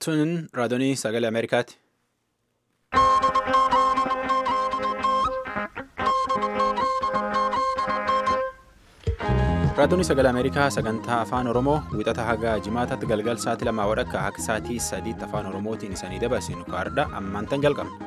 Tun raadiyoo sagalee Ameerikaati. Raadiyoon sagalee Ameerikaa sagantaa afaan Oromoo wixata haga jimaataatti galgal sa'aatii lamaa wadhakka akka sa'aatii sadiitti afaan Oromootiin isanii dabarsinu kaardha ammaantan jalqabna.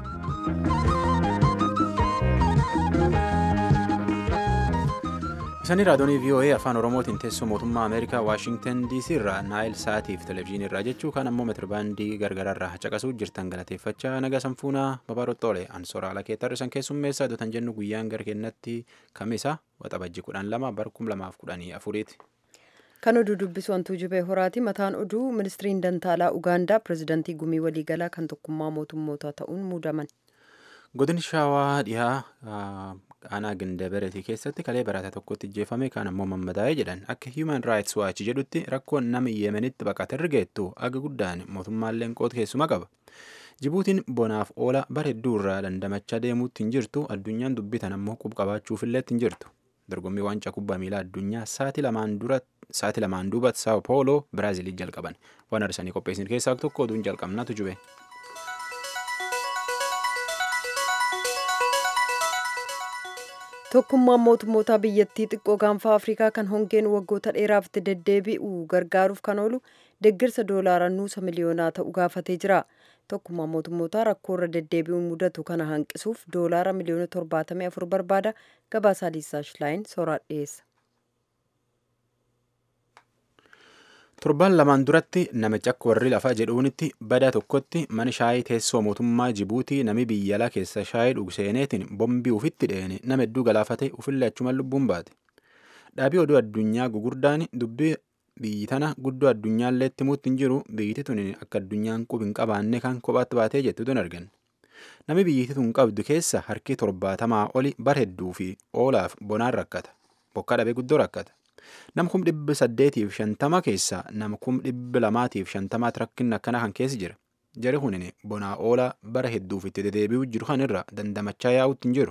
Isanii raadiyoonii VOA afaan Oromootiin teessoo mootummaa Ameerikaa Waashingtan DC irraa Naayil Saatiif televezyiinii irraa jechuu kan ammoo meetirbaandii gargaraarraa caqasuu jirtan galateeffachaa naga sanfuunaa babaarottoolee ansoora lakeetarra isan keessummeessaa dotan jennu guyyaan gara kennatti kamisa waxabajji kudhan lama barkum lamaaf kudhanii afuriiti. Kan oduu dubbisu wantuu jibee horaati. Mataan oduu ministiriin dantaalaa Ugaandaa pirezidaantii gumii waliigalaa kan tokkummaa mootummootaa ta'uun muudaman. Godin shaawaa dhihaa aanaa gindabareetii keessatti kalee barataa tokkotti ijjeefame kan ammoo mammadaa'ee jedhan akka Human Rights Watch jedhutti rakkoon nama Yemenitti baqatarra geettu aga guddaan mootummaalleen qoota keessuma qaba. Jibuutiin bonaaf oola bara hedduu irraa dandamachaa deemuutti hin jirtu addunyaan dubbitan ammoo qub-qabaachuufillee hin jirtu. Dorgommii waancaa kubbaa miilaa addunyaa sa'aatii lamaan duuba Sao Paulo Biraaziliin jalqaban. Waan arsanii qopheessin keessaa tokko oduun jalqabnaatu jube. Tokkummaan mootummoota biyyattii xiqqoo gaanfa Afrikaa kan hongeen waggoota dheeraaf itti deddeebi'u gargaaruuf kan oolu deeggarsa doolaara nuusa miliyoonaa ta'u gaafatee jira. Tokkummaan mootummoota rakkoo irra deddeebi'uun mudatu kana hanqisuuf doolaara miliyoona torbaatamii afur barbaada. Gabaasaa Liisaa Shilaayin sooraan dhiyeessa. Torbaan lamaan duratti namicha akka warri lafaa jedhuunitti badaa tokkotti mana shaayii teessoo mootummaa Jibuutii nami biyya alaa keessa shaayii dhugseeneetiin bombii ufitti dheene nama hedduu galaafate ufillee achumaan lubbuun baate. Dhaabii oduu addunyaa gugurdaan dubbii biyyi tana guddoo addunyaallee itti muutti hin jiru biyyiti tun akka addunyaan qub hin qabaanne kan kophaatti baatee jettutu hin argan. Nami biyyiti tun qabdu keessa harki torbaatamaa oli bar hedduu fi oolaaf bonaan rakkata. Bokkaa dhabee guddoo rakkata. Nam kum dhibba saddeetiif shantama keessaa nam kum dhibba lamaatiif shantamaatti rakkinni akkana kan keessa jira. Jari kunin bonaa oolaa bara hedduuf itti deddeebi'uu jiru kan irra dandamachaa yaa'utti hin jiru.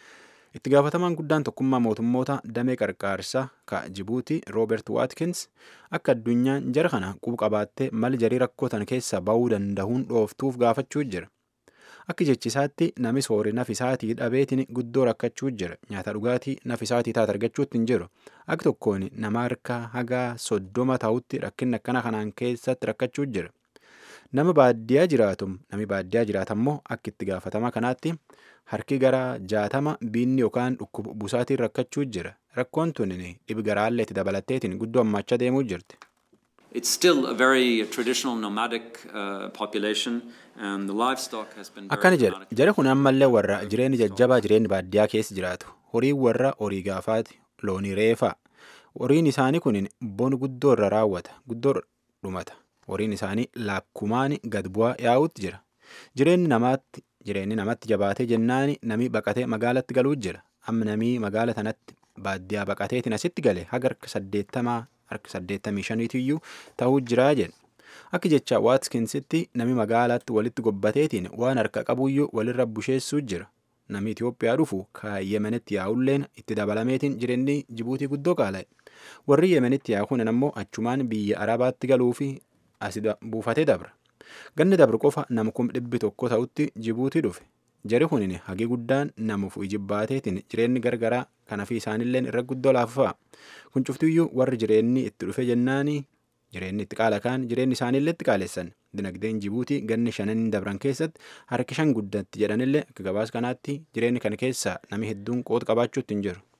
Itti gaafatamaan guddaan tokkummaa mootummoota damee qarqaarsaa ka Jibuutii Roobert Waatkins akka addunyaan jara kana qub-qabaattee mal jarii rakkootan keessa ba'uu danda'uun dhooftuuf gaafachuu jira. Akka jechisaatti nami soorii nafisaatii dhabeetiin guddoo rakkachuu jira. Nyaata dhugaatii nafisaatii taate argachuutti hin jiru. Akka tokkoon nama harka hagaa soddoma ta'utti rakkinni akkana kanaan keessatti rakkachuu jira. Nama baadiyyaa jiraatu nami baadiyyaa jiraatammoo akka itti gaafatama kanaatti harki gara jaatama biinni yookaan dhukkuba busaatiin rakkachuu jira. Rakkoon tun dhibi garaallee itti dabalatteetiin guddoo hammaachaa deemuu jirti. It's still a very traditional nomadic uh, population and the livestock has been Akkana jedha jara kun ammallee warra jireenyi jajjabaa jireenyi baadiyyaa keessa jiraatu horiin warra horii gaafaati loonii reefaa horiin isaanii kun bon guddoo irra raawwata guddoo dhumata horiin isaanii laakkumaan gad bu'aa yaa'utti jira jireenyi namaatti jireenyi namatti jabaatee jennaani nami baqatee magaalatti galuu jira amma namii magaala tanatti baadiyyaa baqateetiin asitti gale haga harka saddeettamaa harka saddeettamii shaniitiyyuu ta'uu jiraa jedha. Akka jecha Waatkinsitti nami magaalaatti walitti gobbateetiin waan harka qabuyyuu walirra busheessuu jira. Nami Itoophiyaa dhufu kan Yemenitti yaa'ulleen itti dabalameetiin jireenyi Jibuutii guddoo qaala'e. Warri Yemenitti yaa'u kunin ammoo achumaan biyya Arabaatti galuu fi asi buufatee dabra. Ganni dabru qofa nama kum dhibbi tokko ta'utti Jibuutii dhufe. Jari kunin hagi guddaan namuuf ijibbaateetiin jireenyi gargaraa kanafi isaanilleen irra guddoo laafaa. Kun cuftiyyuu warri jireenyi itti dhufe jennaani jireenyi itti qaala kaan jireenyi isaanillee itti qaalessan. Dinagdeen Jibuutii ganni shanan dabran keessatti harki shan guddatti jedhanillee akka gabaas kanaatti jireenyi kana keessaa nami hedduun qooda qabaachuutti hin jiru.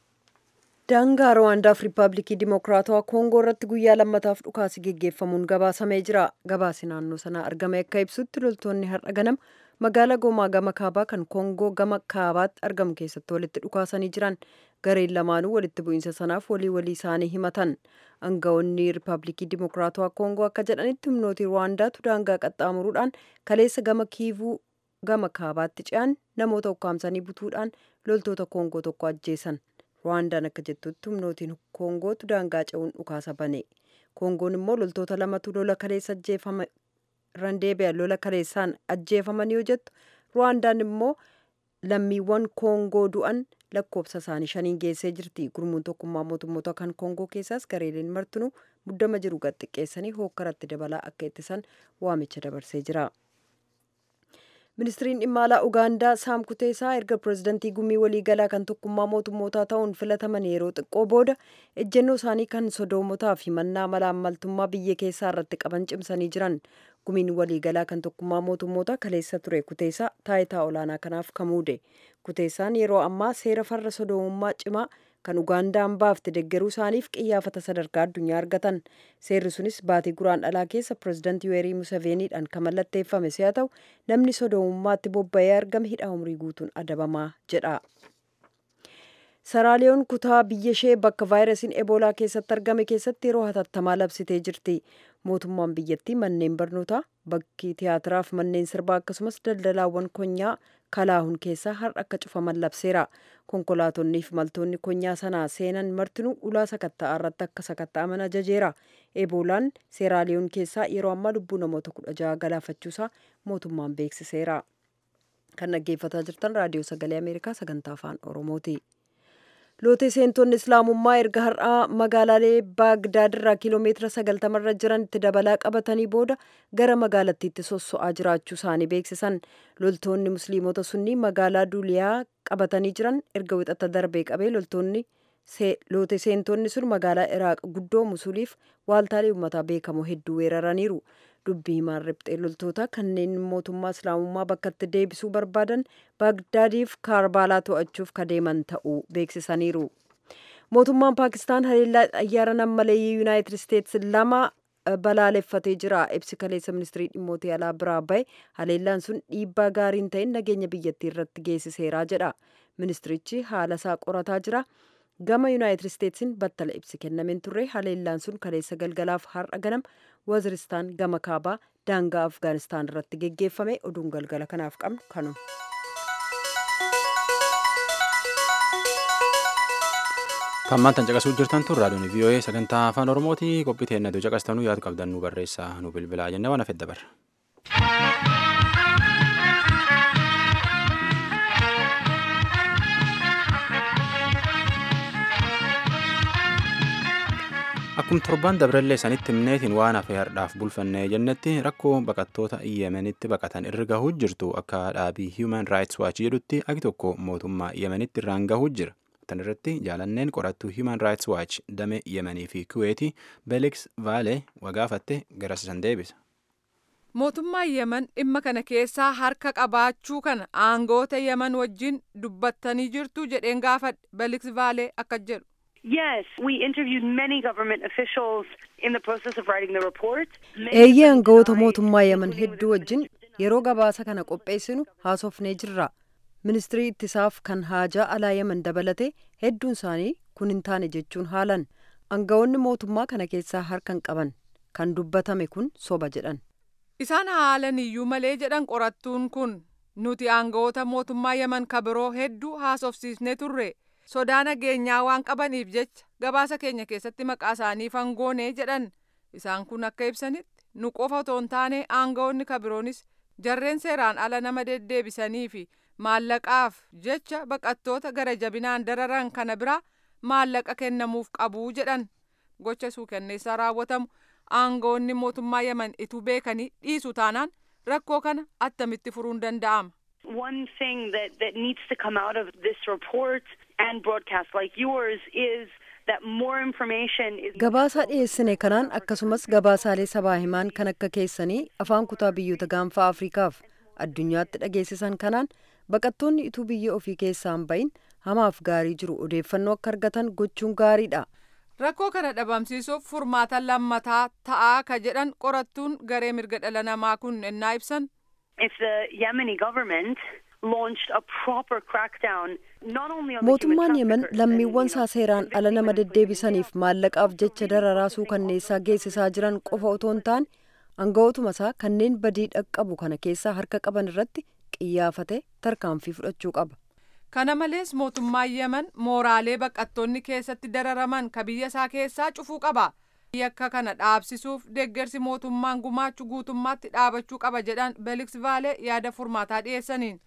Daangaa Rwaandaaf Riippaabilikii Dimokiraatawaa Koongoo irratti guyyaa lammataaf dhukaasi geggeeffamuun gabaasamee jira. Gabaasi naannoo sanaa argame akka ibsutti loltoonni har'a ganama magaalaa Goomaa gama kaabaa kan Koongoo gama kaabaatti argamu keessatti walitti dhukaasanii jiran. Gareen lamaanuu walitti bu'iinsa sanaaf walii walii isaanii himatan. Aangawoonni Riippaabilikii Dimokiraatawaa Koongoo akka jedhanitti humnooti Rwaandaatu daangaa qaxxaamuruudhaan kaleessa gama kiivuu gama kaabaatti ce'an namoota ukkaamsanii butuudhaan loltoota Koongoo tokko ajjeesan. Rwaandaan akka jettutti humnootiin Koongootu daangaa ce'uun dhukaasa bane. Koongoon immoo loltoota lamatu lola kaleessa ajjeefama randeebi'a lola kaleessaan ajjeefaman yoo jettu Rwaandaan immoo lammiiwwan Koongoo du'an lakkoofsa isaanii shaniin geessee jirti gurmuun tokkummaa mootummoota kan koongoo keessaas gareeleen martinuu muddama jiru gad xiqqeessanii hookkaratti dabalaa akka ittisan waamicha dabarsee jira. ministiriin dhimma alaa ugaandaa saam kuteesaa erga pirezidantii gumii waliigalaa kan tokkummaa mootummootaa ta'uun filataman yeroo xiqqoo booda ejjennoo isaanii kan sodoomotaa fi mannaa malaammaltummaa biyya keessaa irratti qaban cimsanii jiran gumiin waliigalaa kan tokkummaa mootummootaa kaleessa ture kuteesaa taayitaa olaanaa kanaaf kamuude kuteesaan yeroo ammaa seera farra sodoomummaa cimaa kan ugaandaan baafte deggeruu isaaniif qiyyaafata sadarkaa addunyaa argatan seerri sunis baatii guraan dhalaa keessa pirezidantii yuweerii musaveeniidhaan kan mallatteeffame si'a ta'u namni sodoomummaatti bobba'ee argame hidha umrii guutuun adabamaa jedha. saraaliyoon kutaa biyya ishee bakka vaayirasiin eboolaa keessatti argame keessatti yeroo hatattamaa labsitee jirti mootummaan biyyattii manneen barnootaa bakki tiyaatiraaf manneen sirbaa akkasumas daldalaawwan konyaa kalaahun keessaa har'a akka cufaman labseera konkolaatonnii fi maltoonni konyaa sanaa seenan martinuu ulaa sakatta'aa irratti akka sakatta'aman ajajeera eboolaan seeraaliyoon keessaa yeroo ammaa lubbuu namoota kudha jaha galaafachuusaa mootummaan beeksiseera kan dhaggeeffataa jirtan raadiyoo sagalee ameerikaa sagantaa afaan oromooti. lootee seentonni islaamummaa erga har'aa magaalaalee baagdaadirraa kiiloomeetira sagaltamarra jiran itti dabalaa qabatanii booda gara magaalattiitti sosso'aa jiraachuu isaanii beeksisan loltoonni musliimota sunni magaalaa duuliyaa qabatanii jiran erga wixata darbee qabee loltoonni loote seentonni sun magaalaa iraaq guddoo musuliif waaltaalee uummataa beekamoo hedduu weeraraniiru dubbii himaan riphxee loltoota kanneen mootummaa islaamummaa bakkatti deebisuu barbaadan baagdaadiif kaarbaalaa to'achuuf kadeeman ta'uu beeksisaniiru. mootummaan paakistaan haleellaa xayyaara nammaleeyyii yuunaayitid isteetsi lama balaaleffatee jira ibsi kaleessa ministirii dhimmootii alaa biraa bahe haleellaan sun dhiibbaa gaariin ta'in nageenya biyyattii irratti geessiseeraa jedha ministirichi haala isaa qorataa jira. gama yuunaayitid isteetsiin battala ibsi kennameen turre haleellaan sun kaleessa galgalaaf har'a ganam waziristaan gama kaabaa daangaa afgaanistaan irratti geggeeffame oduun galgala kanaaf qabnu kanuma. Tammaan tan caqasuu jirtan tun raadiyoon VOA sagantaa afaan Oromooti qophii teennatu caqastanuu yaadu qabdan nu barreessaa nu bilbilaa jennee waan hafedda barra. Akkuma torban dabrallee sanitti himneetiin waan hafe hardhaaf bulfannee jennetti rakkoo baqattoota Yemenitti baqatan irra gahuu jirtu akka dhaabii Human Rights Watch jedhutti agi tokko mootummaa Yemenitti irraan gahuu jira. Tan irratti jaalanneen qorattuu Human Rights Watch damee Yemenii fi Kuweetii Belix Vaale wagaafatte garasisan deebisa. Mootummaan Yemen dhimma kana keessaa harka qabaachuu kana aangoota Yemen wajjin dubbattanii jirtu jedheen gaafadhe Belix Vaale akka jedhu. Yes, we interviewed many government officials in the process of writing the report. Eeyyee aangawoota mootummaa Yemen hedduu wajjin yeroo gabaasa kana qopheessinu haasofnee jirra. Ministirii ittisaaf kan haajaa alaa Yemen dabalate hedduun isaanii kun hin taane jechuun haalan. Aangawoonni mootummaa kana keessaa harkan qaban kan dubbatame kun soba jedhan. Isaan haalan iyyuu malee jedhan qorattuun kun nuti aangawoota mootummaa Yemen kabiroo hedduu haasofsiisnee turre. sodaa nageenyaa waan qabaniif jecha gabaasa keenya keessatti maqaa isaanii fangoonee jedhan isaan kun akka ibsanitti nu qofa otoo hin taane aangawoonni kabiroonis jarreen seeraan ala nama deddeebisanii fi maallaqaaf jecha baqattoota gara jabinaan dararan kana biraa maallaqa kennamuuf qabuu jedhan gocha suukanneessaa raawwatamu aangawoonni mootummaa yemen ituu beekanii dhiisu taanaan rakkoo kana attamitti furuun danda'ama. One thing that, that needs to come out of this report and broadcast like yours is that more information is Gabaasaa dhiyeessine kanaan akkasumas gabaasaalee sabaa himaan kan akka keessanii afaan kutaa biyyoota gaanfaa Afrikaaf addunyaatti dhageessisan kanaan baqattoonni ituu biyya ofii keessaan bahin hamaaf gaarii jiru odeeffannoo akka argatan gochuun gaariidha. Rakkoo kana dhabamsiisuuf furmaata lammataa ta'aa ka jedhan qorattuun garee mirga dhala namaa kun ennaa ibsan. if the Yemeni government launched a proper crackdown not only on the Mootummaan human Yemen traffickers lammiiwwan and, you know, isaa seeraan ala nama deddeebisaniif maallaqaaf jecha dararaa suukanneessaa geessisaa jiran qofa otoo hin taane aangawootuma isaa kanneen badii dhaqqabu kana keessaa harka qaban irratti qiyyaafate tarkaanfii fudhachuu qaba. Kana malees mootummaan Yemen mooraalee baqattoonni keessatti dararaman ka biyya isaa keessaa cufuu qaba. Yakka kana dhaabsisuuf deeggarsi mootummaan gumaachu guutummaatti dhaabachuu qaba jedhan Belix Vaale yaada furmaataa dhiyeessaniin.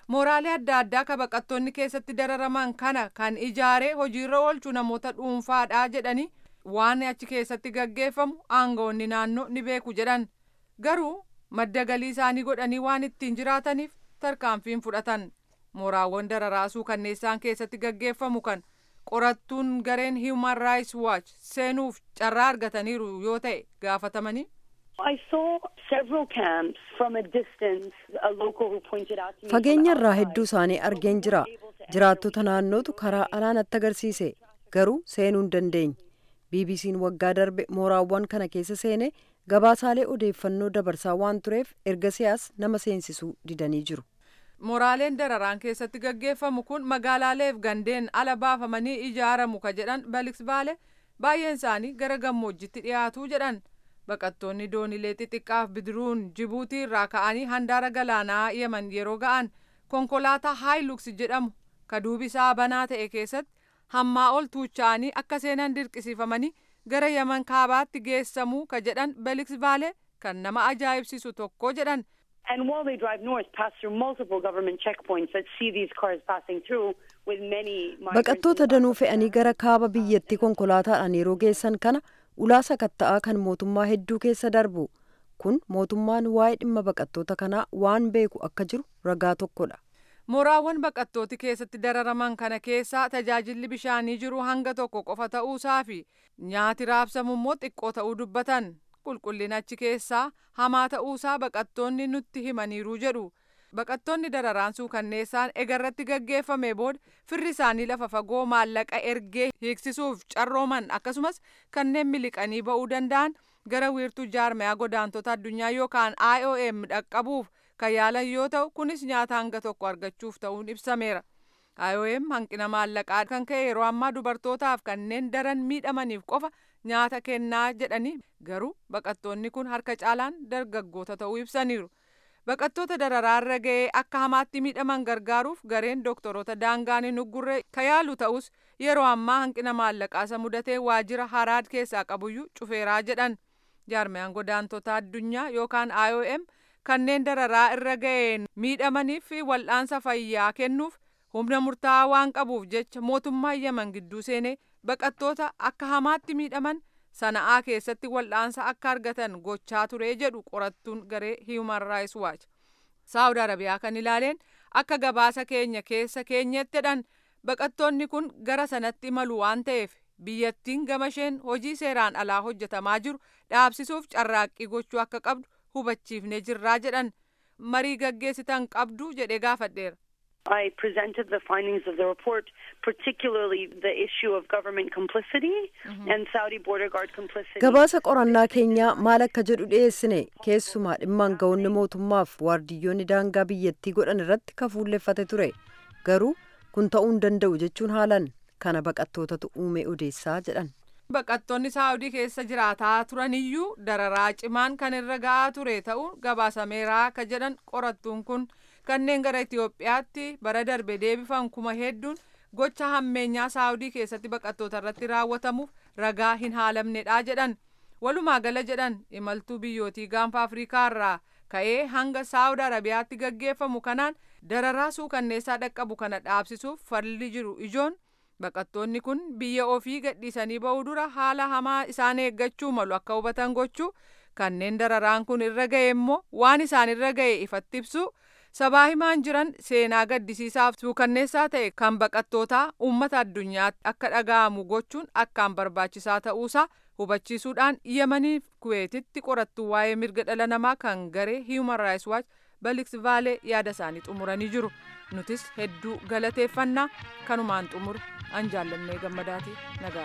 mooraalee adda addaa ka baqattoonni keessatti dararaman kana kan ijaaree hojiirra oolchu namoota dhuunfaadha jedhanii waan achi keessatti gaggeeffamu aangawoonni naannoo ni beeku jedhan garuu madda galii isaanii godhanii waan ittiin jiraataniif tarkaanfiin fudhatan mooraawwan dararaasuu kanneessaan keessatti gaggeeffamu kan qorattuun gareen human rights watch seenuuf carraa argataniiru yoo ta'e gaafatamanii. I saw several camps from a distance. A local who pointed out to me. Fageenya irraa hedduu isaanii argeen jira. Jiraattota naannootu karaa alaa natti agarsiise. Garuu seenuu hin dandeenye. BBC'n waggaa darbe mooraawwan kana keessa seene gabaasaalee odeeffannoo dabarsaa waan tureef erga siyaas nama seensisuu didanii jiru. Mooraaleen dararaan keessatti gaggeeffamu kun magaalaaleef gandeen ala baafamanii ijaaramu ka jedhan Baliks Baale baay'een isaanii gara gammoojjitti dhiyaatu jedhan. Baqattoonni doonilee xixiqqaaf bidiruun Jibuutii irraa ka'anii handaara galaanaa Yemen yeroo ga'an konkolaataa Haayiluks jedhamu ka duubi isaa banaa ta'e keessatti hammaa ol tuucha'anii akka seenan dirqisiifamanii gara Yemen kaabaatti geessamuu ka jedhan Baliks Baale kan nama ajaa'ibsiisu tokko jedhan. And while they drive north, pass through multiple government checkpoints that see these cars passing through with many migrants. Baqattoota danuu fe'anii gara kaaba biyyattii konkolaataadhaan yeroo geessan kana ulaa sakatta'aa kan mootummaa hedduu keessa darbu. Kun mootummaan waa'ee dhimma baqattoota kanaa waan beeku akka jiru ragaa tokkodha. Mooraawwan baqattooti keessatti dararaman kana keessaa tajaajilli bishaanii jiru hanga tokko qofa ta'uusaa fi nyaati raabsamu immoo xiqqoo ta'uu dubbatan. qulqullina achi keessaa hamaa ta'uusaa baqattoonni nutti himaniiru jedhu baqattoonni dararaansuu kanneessaan egarratti gaggeeffame booda firri isaanii lafa fagoo maallaqa ergee hiiksisuuf carrooman akkasumas kanneen miliqanii ba'uu danda'an gara wiirtuu jaarmayaa godaantota addunyaa yookaan IOM dhaqqabuuf kan yaalan yoo ta'u kunis nyaata hanga tokko argachuuf ta'uun ibsameera. IOM hanqina maallaqaa kan ka'e yeroo ammaa dubartootaaf kanneen daran miidhamaniif qofa nyaata kennaa jedhanii garuu baqattoonni kun harka caalaan dargaggoota ta'uu ibsaniiru. Baqattoota dararaarra ga'ee akka hamaatti miidhaman gargaaruuf gareen doktoroota daangaan hin uggurre ka yaalu ta'us yeroo ammaa hanqina maallaqaasa mudatee waajjira haraad keessaa qabuyyuu cufeeraa jedhan. Jaarmayaan godaantota addunyaa yookaan IOM kanneen dararaa irra ga'een miidhamaniif wal'aansa fayyaa kennuuf humna murtaa'aa waan qabuuf jecha mootummaa Yemen gidduu seenee baqattoota akka hamaatti miidhaman sana'aa keessatti wal'aansa akka argatan gochaa ture jedhu qorattuun garee Human Rights Watch. Saawud Arabiyaa kan ilaaleen akka gabaasa keenya keessa keenyatti jedhan baqattoonni kun gara sanatti imalu waan ta'eef biyyattiin gama isheen hojii seeraan alaa hojjetamaa jiru dhaabsisuuf carraaqqii gochuu akka qabdu hubachiifnee jirraa jedhan marii gaggeessitan qabdu jedhee gaafadheera. I presented the findings of the report, particularly the issue of government complicity and Saudi border guard complicity. Gabaasa qorannaa keenyaa maal akka jedhu dhiyeessine keessumaa dhimma aangawoonni mootummaaf waardiyyoonni daangaa biyyattii godhan irratti kafuulleffate ture. Garuu kun ta'uu hin danda'u jechuun haalan kana baqattootatu uume odeessaa jedhan. Baqattoonni Saawudii keessa jiraataa turaniyyuu dararaa cimaan kan irra ga'aa ture ta'uu gabaasameeraa ka jedhan qorattuun kun. kanneen gara Itoophiyaatti bara darbe deebifan kuma hedduun gocha hammeenyaa saawudii keessatti baqattoota irratti raawwatamuuf ragaa hin haalamnedha jedhan walumaa gala jedhan imaltuu biyyootii gaanfa afrikaa irraa ka'ee hanga saawud arabiyaatti gaggeeffamu kanaan dararaa suukanneessaa dhaqqabu kana dhaabsisuuf falli jiru ijoon baqattoonni kun biyya ofii gadhiisanii ba'uu dura haala hamaa isaan eeggachuu malu akka hubatan gochuu kanneen dararaan kun irra ga'e immoo waan isaan irra ga'e ifatti ibsu sabaa himaan jiran seenaa gaddisiisaaf suukanneessaa ta'e kan baqattootaa uummata addunyaatti akka dhaga'amu gochuun akkaan barbaachisaa ta'uusaa hubachiisuudhaan yemaniif kuweetitti qorattuu waa'ee mirga dhala namaa kan garee human rights watch baliks vaalee yaada isaanii xumuranii jiru nutis hedduu galateeffannaa kanumaan xumur an jaallannee gammadaati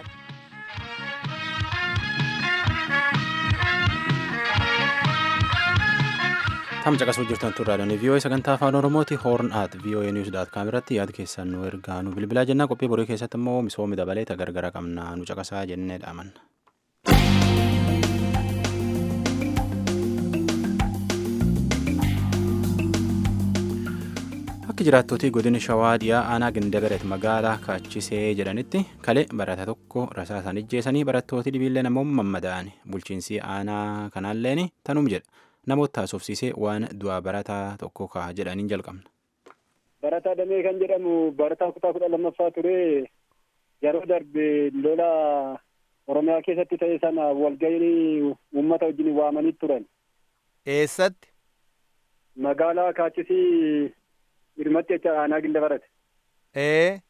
nagaadha. Tam caqasuu jirtan turraadhaan VOA sagantaa afaan Oromooti hoorn at VOA News daat kaamirratti yaada keessan nu ergaa nu bilbilaa jennaa qophii borii keessatti immoo misoomni dabalee gargara qabna nu caqasaa jennee dhaamanna. Akka jiraattootii godina shawaa dhiyaa aanaa gindabareet magaalaa kaachisee jedhanitti kalee barata tokko rasaasaan ijjeessanii barattooti dhibiillee namoonni mammada'an bulchiinsi aanaa kanaalleen tanum jedha. namoota haasofsiisee waan du'a barataa tokko ka'a jedhaniin jalqabna. Barataa Damee kan jedhamu barataa kutaa kudha lammaffaa ture yeroo darbe lola Oromiyaa keessatti ta'e sana walgahii uummata wajjin waamanii turan. Eessatti? Magaalaa Kaachisii Irmatti jecha aanaa gilla barate. Ee.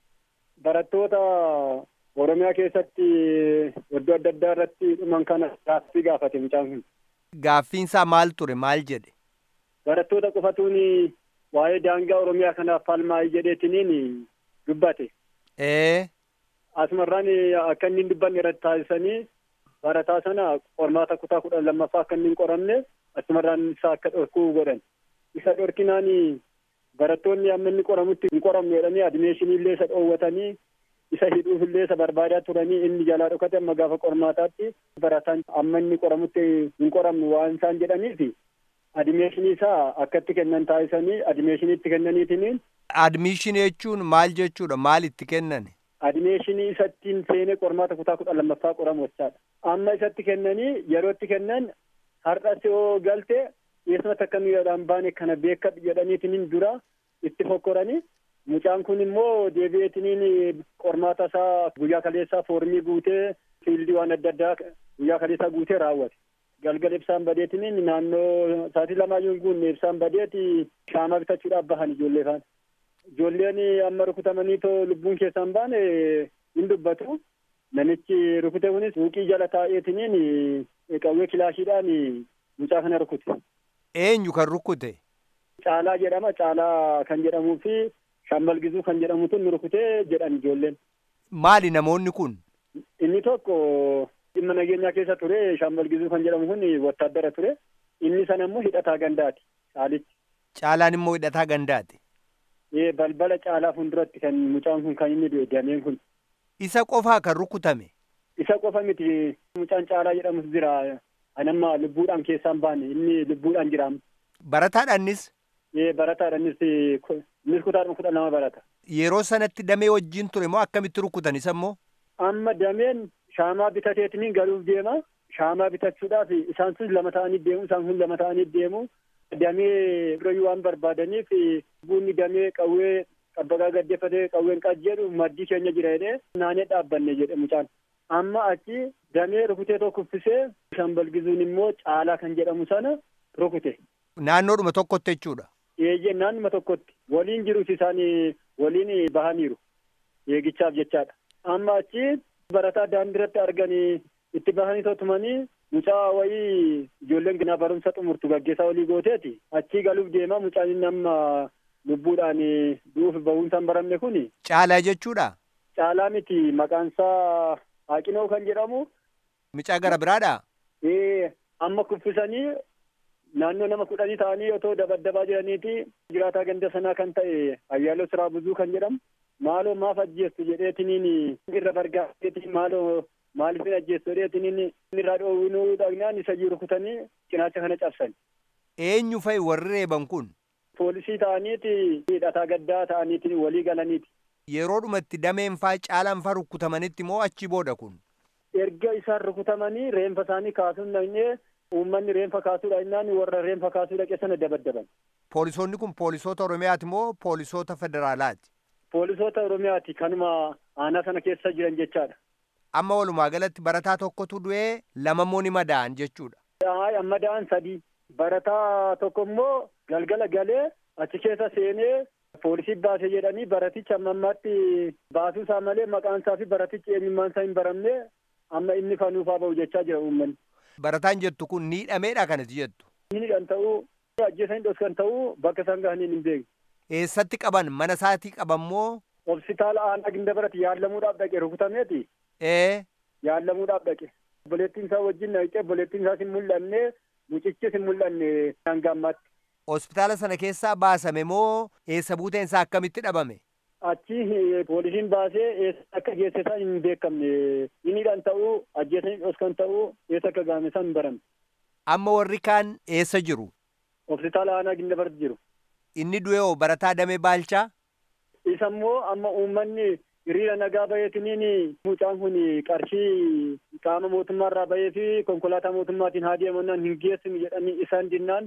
Barattoota Oromiyaa keessatti iddoo adda addaa irratti dhuman kana gaaffii gaafate mucaan kun. Gaaffiinsaa maal ture maal jedhe? Barattoota qofatuun waa'ee daangaa Oromiyaa kanaaf falmaa'ii jedheetiniin dubbate. Ee. Asumarraan akka inni hin dubbanne irratti taasisanii barataa sana qormaata kutaa kudha lammaffaa akka inni hin qoramne asumarraan isa akka dhorkuu godhan. Isa dhorkinaan barattoonni amma inni qoramutti hin qoramne jedhanii adimeeshinii illee isa dhoowwatanii isa hidhuuf illee isa barbaadaa turanii inni jalaa dhokate amma gaafa qormaataatti barataan amma inni qoramutti hin qoramne waan isaan jedhaniif adimeeshinii isaa akkatti kennan taasisanii adimeeshiniitti kennaniitiniin. Admiishinii jechuun maal jechuudha maal itti kennan? Adimeeshinii isattiin seenee qormaata kutaa kudha lammaffaa qoramu jechaadha. Amma isatti kennanii yeroo itti kennan har'as yoo galte eessumatti akka miidhaan baane kana beeka jedhaniitiniin dura itti fokkoranii mucaan kun immoo deebi'eetiniin qormaata isaa guyyaa kaleessaa foormii guutee fiildii waan adda addaa guyyaa kaleessaa guutee raawwate. Galgala ibsaan badeetiniin naannoo sa'aatii lamaayyuu hin guunne ibsaan badeeti shaamaa bitachuudhaaf bahan ijoollee faana. Ijoolleen amma rukutamanii too lubbuun keessaan baane hin dubbatu. Namichi rukute kunis suuqii jala taa'eetiniin qawwee kilaashiidhaan mucaa kana rukute. Eenyu kan rukute? Caalaa jedhama. Caalaa kan jedhamuu fi shambalgizuu kan jedhamutu nu rukutee jedhan ijoolleen. Maali namoonni kun? Inni tokko dhimma nageenyaa keessa ture. Shambalgizuu kan jedhamu kun wattaaddara ture. Inni sana immoo hidhataa gandaati. Caalichi. Caalaan immoo hidhataa gandaati. Ee balbala caalaa fuulduratti kan mucaan kun kan inni du'e dameen kun. Isa qofaa kan rukutame? Isa qofa miti mucaan caalaa jedhamus jira. Anamma lubbuudhaan keessaan baane inni lubbuudhaan jira. Barataadhaanis? Ee barataadhaanis innis kutaadhuma kudha lama barata. Yeroo sanatti damee wajjin ture moo akkamitti rukutan isa immoo? Amma dameen shaamaa bitateetiniin galuuf deema. Shaamaa bitachuudhaaf isaan sun lama ta'anii deemu isaan kun lama ta'anii deemu. Damee birayyuu waan barbaadaniif bunni damee qawwee qabbaqaa gaddeeffatee qawween qajeelu maddii keenya jira jedhee naannee dhaabbanne jedhe mucaan. Amma achi damee rukutee tokko uffisee shambalgizuun immoo caalaa kan jedhamu sana rukute. Naannoodhuma tokkotti jechuudha. Eeyyee naannuma tokkotti waliin jirus isaan waliin bahaniiru eegichaaf jechaadha. Amma achi barataa daandiirratti arganii itti bahanii totumanii mucaa wayii ijoolleen ganaa barumsa xumurtu gaggeessaa walii gooteeti achii galuuf deema mucaan inni amma lubbuudhaan du'uuf bahuunsaan baramne kun. Caalaa jechuudha. Caalaa miti maqaan isaa Haaqinoo kan jedhamu. Mucaa gara biraadha. Ee amma kuffisanii naannoo nama kudhanii ta'anii otoo dabaddabaa jiraniiti jiraataa ganda sanaa kan ta'e ayyaaloo siraa buzuu kan jedhamu maaloo maaf ajjeessu jedheetiniin irra bargaateetiin maaloo maaliif hin ajjeessu jedheetiniin irraa dhoowwinuu dhagnaan isa jiru rukutanii cinaacha kana cabsan. Eenyu fa'i warri reeban kun? Poolisii ta'aniiti hidhataa gaddaa ta'aniiti walii galaniiti. Yeroodhumatti dameen faa caalaan faa rukutamanitti moo achi booda kun? Erga isaan rukutamanii reenfa isaanii kaasuun dhaqnee uummanni reenfa kaasuudha innaan warra reenfa kaasuu dhaqe sana dabaddaban. Poolisoonni kun poolisoota Oromiyaati moo poolisoota federaalaati? Poolisoota Oromiyaati kanuma aanaa sana keessa jiran jechaadha. Amma walumaa galatti barataa tokkotu du'ee lama immoo ni madaa'an jechuudha. Amma madaa'an sadii. Barataa tokko immoo galgala galee achi keessa seenee poolisii baase jedhanii baraticha amma ammaatti baasuu isaa malee maqaan isaa fi baratichi eenyummaan isaa hin baramne amma inni fanuufaa ba'u jechaa jira uummanni. Barataan jettu kun ni hidhameedha kanatti jettu. Inni kan ta'uu ajjeesanii dhoskan ta'uu bakka isaan gahanii hin beekne. Eessatti qaban mana isaatii qaban moo? Hospitaala aanaa ginda baratti yaallamuudhaaf dhaqe rukutameeti. Ee. Yaallamuudhaaf dhaqe. Obboleettiin isaa wajjin dhaqee obboleettiin isaas hin mul'anne mucichis hin mul'anne hanga ammaatti. Hospitaala sana keessaa baasame moo eessa buuteen isaa akkamitti dhabame? Achi poolisiin baasee eessa akka geesse isaa hin beekamne. Iniidhaan ta'uu ajjeesanii dhoskan ta'uu eessa akka gaame isaa hin baramne. Amma warri kaan eessa jiru? Hospitaala aanaa ginda baratti jiru. Inni du'e hoo barataa damee baalchaa? Isa immoo amma uummanni hiriira nagaa baheetiniin mucaan kun qarshii qaama mootummaa irraa bahee fi konkolaataa mootummaatiin haa deemannaan hin geessinu jedhanii isaan dinnaan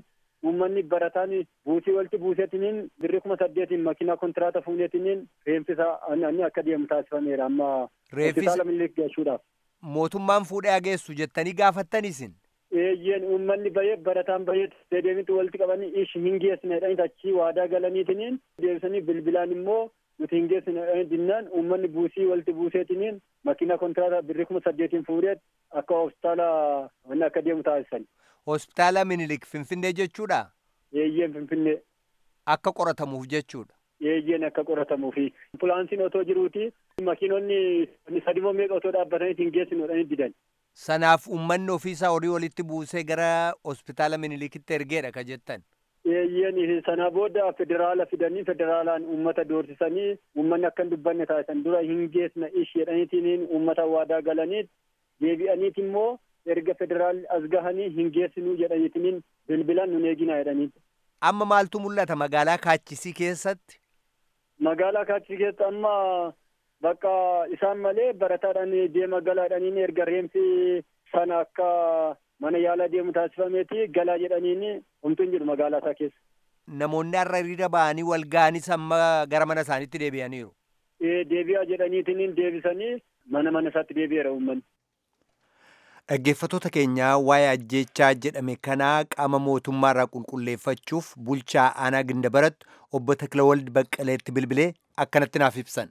uummanni barataan buusii walitti buuseetiniin birrii kuma saddeetiin makiinaa kontiraata fuuneetiniin reeffisa ani akka deemu taasifameera amma hospitaala Minilik geessuudhaaf. Mootummaan fuudhee geessu jettanii gaafattan isin. Eeyyeen uummanni bahee barataan bahee dedeemitti walitti qabanii ishi hin geessine jedhanii achii waadaa galaniitiniin deebisanii bilbilaan immoo nuti hin geessine jedhanii dinnaan uummanni buusii walitti buuseetiniin makiinaa kontiraata birrii kuma saddeetiin fuudhee akka hospitaala wanni akka deemu taasisan. Hospitaala Minilik Finfinnee jechuudha? Eeyyeen Finfinnee. Akka qoratamuuf jechuudha. Eeyyeen akka qoratamuufi. Ambulaansiin otoo jiruuti makiinonni sadimoo meeqa otoo dhaabbatanii hin geessinu jedhanii didan. Sanaaf uummanni ofiisaa horii walitti buusee gara hospitaala Minilikitti ergeedha ka jettan. Eeyyeen sana booda federaala fidanii federaalaan uummata doorsisanii uummanni akka hin dubbanne taasisan dura hin geessina ish jedhaniitiin uummata waadaa galanii deebi'aniit immoo erga federaalli as gahanii hin geessinuu jedhaniitiin bilbilaan nun eeginaa jedhanii. Amma maaltu mul'ata magaalaa Kaachisii keessatti? Magaalaa Kaachisii keessatti amma bakka isaan malee barataadhaan deema galaadhaniin erga reemsi sana akka mana yaalaa deemu taasifameeti galaa jedhaniin homtuun jiru magaalaa isaa keessa. Namoonni har'a hiriira ba'anii wal ga'anis amma gara mana isaaniitti deebi'aniiru. Ee deebi'aa jedhaniitiin deebisanii mana mana isaatti deebi'eera uummanni. Dhaggeeffattoota keenyaa waa'ee ajjeechaa jedhame kanaa qaama mootummaa irraa qulqulleeffachuuf bulchaa aanaa gindabaratti obbo Taklawald Baqqaleetti bilbilee akkanatti naaf ibsan.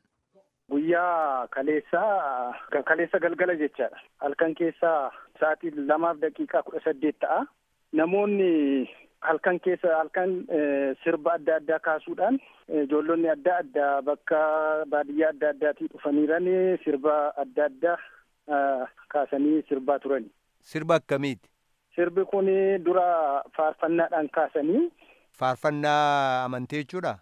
Guyyaa kaleessaa kaleessa galgala jechaadha. Halkan keessaa sa'aatii lamaaf daqiiqaa kudha saddeet ta'a. Namoonni halkan keessa halkan sirba adda addaa kaasuudhaan ijoollonni adda addaa bakka baadiyyaa adda addaatii dhufaniiran sirba adda addaa kaasanii sirbaa turani. Sirba akkamiiti? Sirbi kun dura faarfannaadhaan kaasanii. Faarfannaa amantii jechuudha?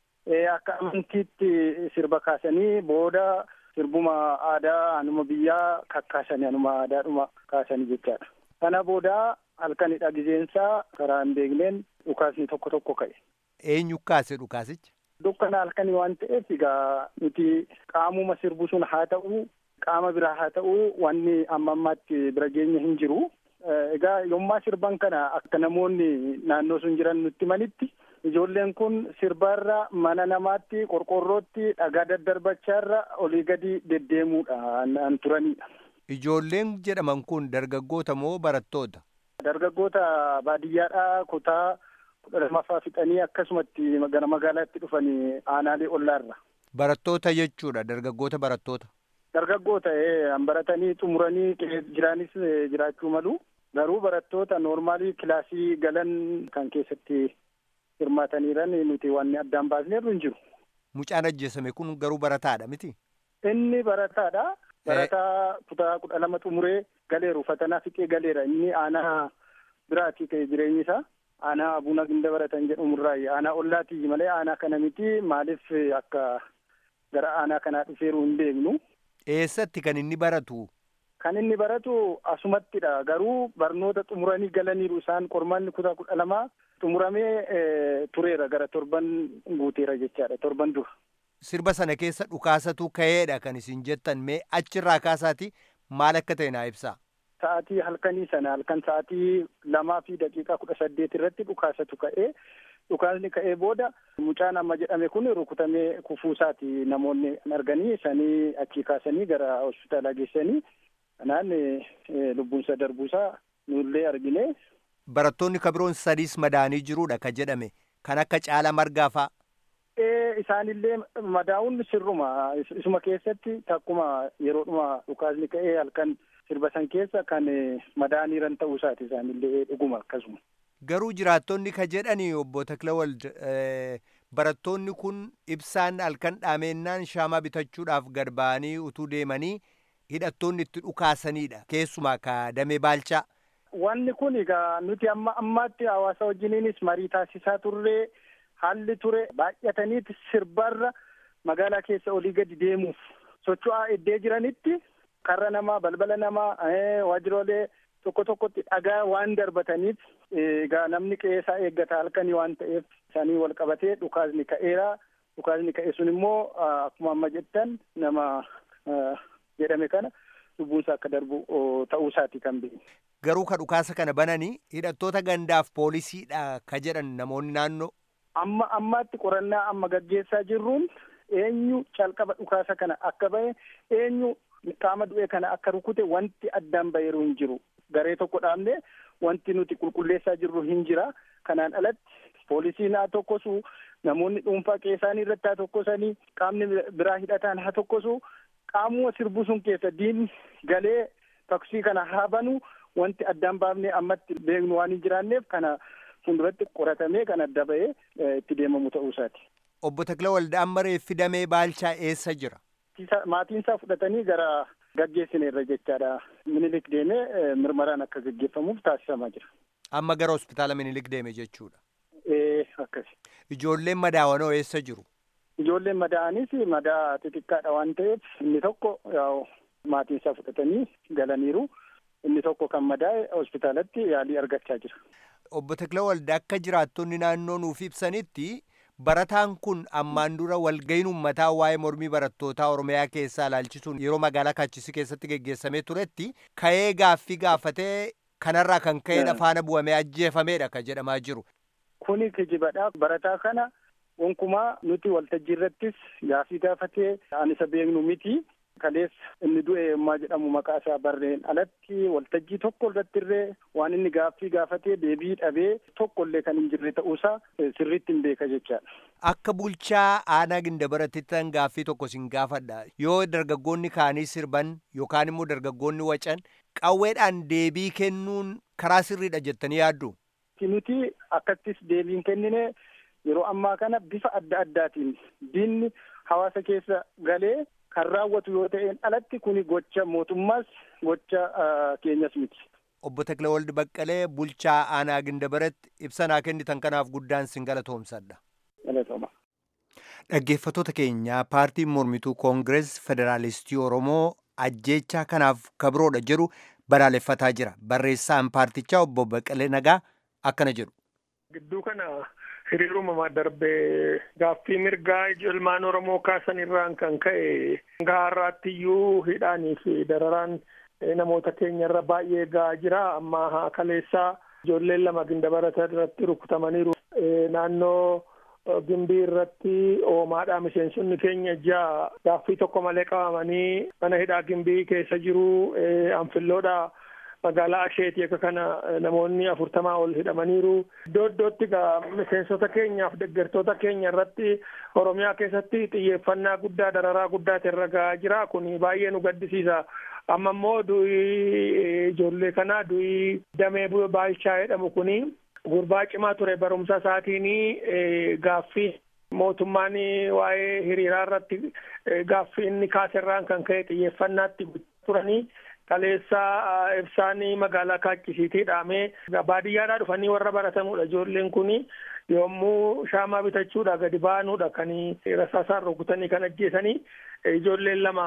Akka amantiitti sirba kaasanii booda sirbuma aadaa anuma biyyaa kakkaasanii anuma aadaadhuma kaasanii jechaadha. Kana booda halkanidha gizeensaa karaa hin beekneen dhukaasni tokko tokko ka'e. Eenyu kaase dhukaasicha? Dukkana halkanii waan ta'eef egaa nuti qaamuma sirbu sun haa ta'u qaama biraa haa ta'u wanni amma ammaatti bira geenya hin jiru. Egaa yommaa sirban kana akka namoonni naannoo sun jiran nutti manitti ijoolleen kun sirbaarra mana namaatti qorqorrootti dhagaa daddarbachaarra olii gadi deddeemuudhaan turanidha. Ijoolleen jedhaman kun dargaggoota moo barattoota? Dargaggoota baadiyyaadhaa kutaa kudha lamaffaa fixanii akkasumatti gara magaalaatti dhufanii aanaalee ollaarra. Barattoota jechuudha dargaggoota barattoota. Dargaggoota baratanii xumuranii jiraanis jiraachuu malu. Garuu barattoota noormaalii kilaasii galan kan keessatti hirmaataniiran nuti waan addaan baasneerru hin jiru. Mucaan ajjeesame kun garuu barataadha miti? Inni barataadha. Barataa kutaa kudha lama xumuree galeeru fatanaa fixee galeera. Inni aanaa biraati ta'e jireenyi isaa. Aanaa abuna ginda baratan jedhamurraa aanaa ollaatii malee aanaa kana miti maaliif akka gara aanaa kanaa dhufeeru hin beeknu. Eessatti kan inni baratu? Kan inni baratu asumattidha. Garuu barnoota xumuranii galaniiru isaan qormaanni kutaa kudha lamaa xumuramee tureera gara torban guuteera jechaadha torban dura. Sirba sana keessa dhukaasatu ka'eedha kan isin jettan mee achirraa kaasaati maal akka ta'e naa ibsaa. Sa'aatii halkanii sana halkan sa'aatii lamaa fi daqiiqaa kudha saddeet irratti dhukaasatu ka'ee dhukaasni ka'ee booda mucaan amma jedhame kun rukutamee kufuusaati namoonni arganii sanii achii kaasanii gara hospitaalaa geessanii kanaan lubbuunsa darbuusaa nullee argine. Barattoonni kabiroon sadiis madaanii jiruudha ka jedhame kan akka caala margaa fa'a. Ee isaanillee madaa'uun sirruma isuma keessatti takkuma yeroodhuma dhukaasni ka'ee halkan sirba san keessa kan madaaniiran ta'uu isaati isaanillee dhuguma akkasuma. Garuu jiraattonni ka jedhani obbo Taklawald barattoonni kun ibsaan halkan dhaamennaan shaamaa bitachuudhaaf gad ba'anii utuu deemanii hidhattoonni itti dhukaasanidha keessumaa ka damee baalchaa. Wanni kun egaa nuti amma ammaatti hawaasa wajjiniinis marii taasisaa turree haalli ture baay'ataniiti sirbarra magaalaa keessa olii gadi deemuuf socho'aa eddee jiranitti karra namaa balbala namaa waajjiroolee tokko tokkotti dhagaa waan darbataniif egaa namni qe'eesaa eeggata halkanii waan ta'eef isaanii wal qabatee dhukaasni ka'eera dhukaasni ka'e sun immoo akkuma amma jettan nama jedhame kana lubbuunsaa akka darbu ta'uusaati kan beekne. Garuu ka dhukaasa kana bananii hidhattoota gandaaf poolisiidha ka jedhan namoonni naannoo. Amma ammaatti qorannaa amma gaggeessaa jirruun eenyu calqaba dhukaasa kana akka bahe eenyu qaama du'e kana akka rukute wanti addaan baheeru hin jiru. Garee tokko dhaabne wanti nuti qulqulleessaa jirru hin jira. Kanaan alatti poolisiin haa tokkosu namoonni dhuunfaa qeessaanii irratti haa tokkosanii qaamni biraa hidhataan haa tokkosu qaamuma sirbu sun keessa diinni galee taksii kana haa banu wanti addaan baafnee ammatti beeknu waan hin jiraanneef kana fuulduratti qoratamee kan adda bahee itti deemamu ta'uusaati. Obbo Takla Waldaan Maree fidamee Baalchaa eessa jira? Maatiin isaa fudhatanii gara gaggeessineerra jechaadha. Minilik deemee mirmaraan akka gaggeeffamuuf taasifamaa jira. Amma gara hospitaala Minilik deeme jechuudha. Ee akkasi. Ijoolleen madaawanoo eessa jiru? Ijoolleen madaa'anis madaa xixiqqaadha waan ta'eef inni tokko maatiin isaa fudhatanii galaniiru. Inni tokko kan madaa'e hospitaalatti yaalii argachaa jira. Obbo Takla Waldaa akka jiraattonni naannoo nuuf ibsanitti barataan kun ammaan dura walga'iin uummataa waa'ee mormii barattootaa Oromiyaa keessaa ilaalchisuun yeroo magaalaa Kaachisi keessatti geggeessamee turetti ka'ee gaaffii gaafatee kanarraa kan ka'eedha faana bu'amee ajjeefameedha kan jedhamaa jiru. Kuni kijibadha. Barataa kana gonkumaa nuti waltajjii irrattis gaaffii gaafatee an isa beeknu miti. Kaleessa inni du'e yommaa jedhamu maqaa isaa barreen alatti waltajjii tokko irratti illee waan inni gaaffii gaafatee deebii dhabee tokko illee kan hin jirre ta'uusaa sirriitti hin beeka jechaadha. Akka bulchaa aanaa gindabaratittan gaaffii tokko sin gaafadha. Yoo dargaggoonni kaanii sirban yookaan immoo dargaggoonni wacan qawweedhaan deebii kennuun karaa sirriidha jettanii yaaddu? Nuti akkattis deebiin kennine yeroo ammaa kana bifa adda addaatiin diinni hawaasa keessa galee kan raawwatu yoo ta'een alatti kuni gocha mootummaas gocha keenyas miti. Obbo Taklawaldi Baqqalee bulchaa aanaa Gindabaratti ibsa naa kennitan kanaaf guddaan sin galatoomsadha. Galatooma. Dhaggeeffattoota keenya paartiin mormituu Koongirees Federaalistii Oromoo ajjeechaa kanaaf kabroodha jedhu balaaleffataa jira. Barreessaan paartichaa obbo Baqqalee Nagaa akkana jedhu. Gidduu kana hiriiruma darbee gaaffii mirgaa ilmaan oromoo kaasan irraan kan ka'e gaarraatti iyyuu hidhaanii fi dararaan namoota keenya irra baay'ee gahaa jira amma kaleessaa ijoolleen lama gindabarata irratti rukutamaniiru naannoo gimbii irratti oomaadhaa miseensonni keenya ja'a gaaffii tokko malee qabamanii mana hidhaa gimbii keessa jiru anfilloodha magaalaa asheetii akka kana namoonni afurtamaa ol hidhamaniiru iddoo iddootti gaa miseensota keenyaaf deeggartoota keenya irratti oromiyaa keessatti xiyyeeffannaa guddaa dararaa guddaatu irra gahaa jira kun baay'ee nu gaddisiisa amma immoo du'ii ijoollee kanaa du'ii damee baalchaa jedhamu kuni gurbaa cimaa ture barumsa isaatiin gaaffii mootummaan waa'ee hiriiraa irratti gaaffii inni kaaserraan kan ka'e xiyyeeffannaatti turanii kaleessaa ibsaanii magaalaa kaachisiitii dhaamee baadiyyaadhaa dhufanii warra baratanudha ijoolleen kun yommuu shaamaa bitachuudha gadi baanuudha kan rasaasaan rukutanii kan ajjeesanii ijoolleen lama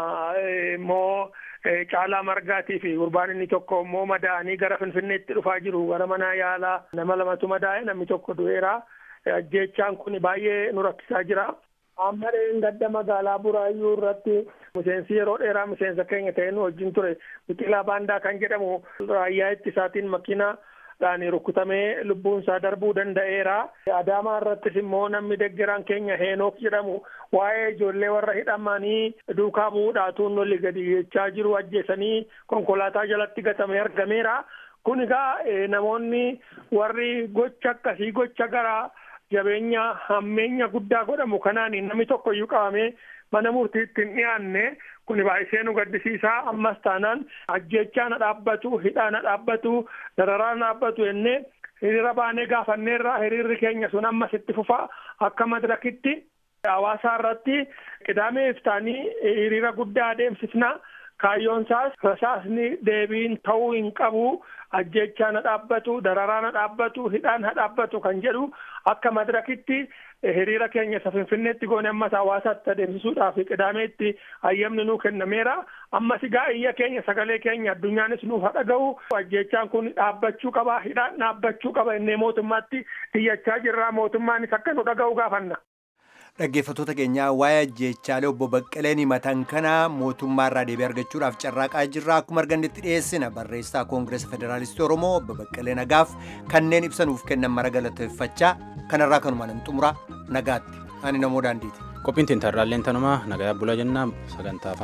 immoo caalaa margaatii fi gurbaan inni tokko immoo madaa'anii gara finfinneetti dhufaa jiru gara mana yaalaa nama lamatu madaa'e namni tokko du'eera ajjeechaan kun baay'ee nu rakkisaa jira. Ammareen gadda magaalaa Buraayyuu irratti miseensi yeroo dheeraa miseensa keenya ta'ee nu wajjin ture biqilaa baandaa kan jedhamu raayyaa ittisaatiin makiinaadhaan rukutamee lubbuun isaa darbuu danda'eera. Adaamaa irrattis immoo namni deggeraan keenya Heenook jedhamu waa'ee ijoollee warra hidhamanii duukaa bu'uudhaatuun lolli gadi jechaa jiru ajjeesanii konkolaataa jalatti gatamee argameera. Kun egaa namoonni warri gocha akkasii gocha garaa jabeenya hammeenya guddaa godhamu kanaan namni tokko iyyuu qabamee mana murtiitti hin dhiyaanne kun baay'isee nu gaddisiisaa ammas taanaan ajjechaa na dhaabbatu hidhaa na dhaabbatu dararaa na dhaabbatu jennee hiriira baanee gaafanneerra hiriirri keenya sun ammas itti fufa akka madirakitti hawaasaa irratti qidaamee iftaanii hiriira guddaa adeemsifna kaayyoon isaas rasaasni deebiin ta'uu hin qabu ajjechaa na dhaabbatu dararaa na dhaabbatu hidhaan na dhaabbatu kan jedhu akka madirakitti hiriira keenya isa finfinneetti goone ammas hawaasaatti adeemsisuudhaaf qidaameetti hayyamni nuu kennameera ammas egaa iyya keenya sagalee keenya addunyaanis nuuf dhaga'u ajjechaan kun dhaabbachuu qaba hidhaan dhaabbachuu qaba innee mootummaatti iyyachaa jirra mootummaanis akka nu dhaga'u gaafanna. Dhaggeeffattoota keenyaa waa'ee ajjeechaalee obbo Baqqaleen himatan kana mootummaa irraa deebii argachuudhaaf carraaqaa jirra. Akkuma argannetti dhiyeessina barreessaa Koongireesa Federaalistii Oromoo obbo Baqqalee Nagaaf kanneen ibsanuuf kennan mara galateeffachaa kanarraa kanumaan hin xumura nagaatti. Ani namoo daandiiti. Qophiin tintarraalleen tanumaa nagaa bulaa jennaa sagantaa